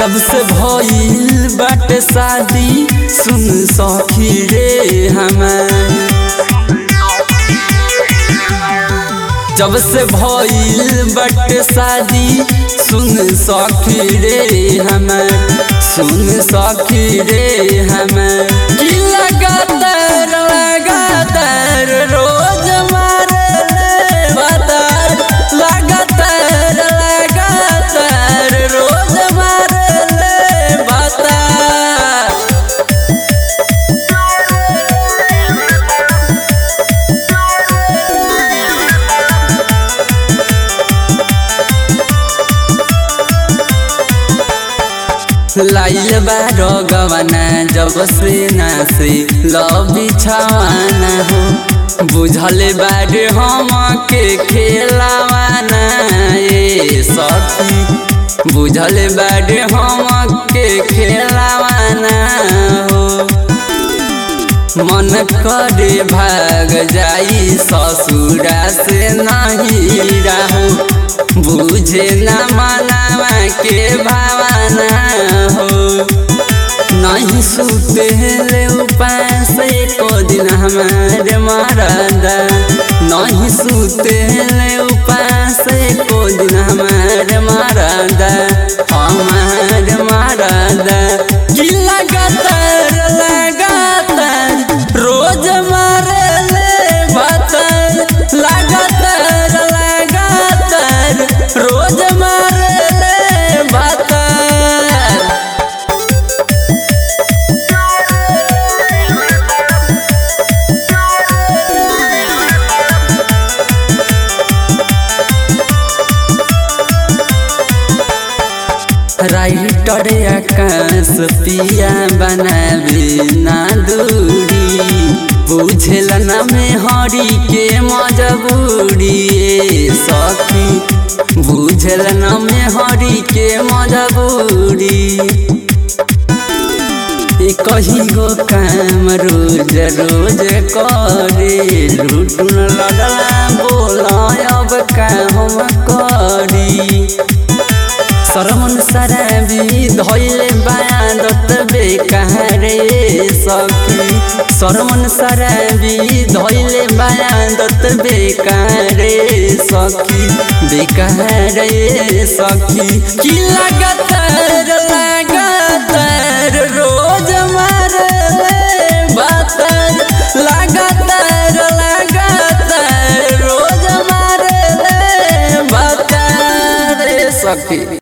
जब से भइल बाटे शादी सुन सखी रे हमार जब से भइल बाटे शादी सुन सखी रे हमार सुन सखी रे हमार की लगातार लगातार रोज मारे ले बातार लगातार लगातार रोज मारे ले बातार लाइल बारो गवाना जब से ना से लव बिछावाना हो बुझल बारे हम के खेलावाना ए सखी बुझल बारे हम के खेलावाना हो मन करे भाग जाई ससुरा से नहीं रहू बुझे न मनावा के भावना हो नहीं सुते ले उपास एको दिन हमारे मरदा नहीं सुते ले उपास एको दिन हमारे मरदा हमारे मरदा की लगातार लगातार रोज मारे ले बातार लगातार लगातार रोज मारे ले बातार राइटर आकाश पिया बनावे ना दूरी बुझल न में हरी के मजबूरी ए सखी बुझल न में हरी के मजबूरी ए कही गो काम रोज रोज करे लुटुन लडला बोला अब का हम करी सरमन सराबी धैले बादत बेकारे सखी सरमन सराबी धैले बादत बेकारे सखी बेकारे सखी की लगातार लगातार रोज मारे बातार लगातार लगातार रोज मारे बातार सखी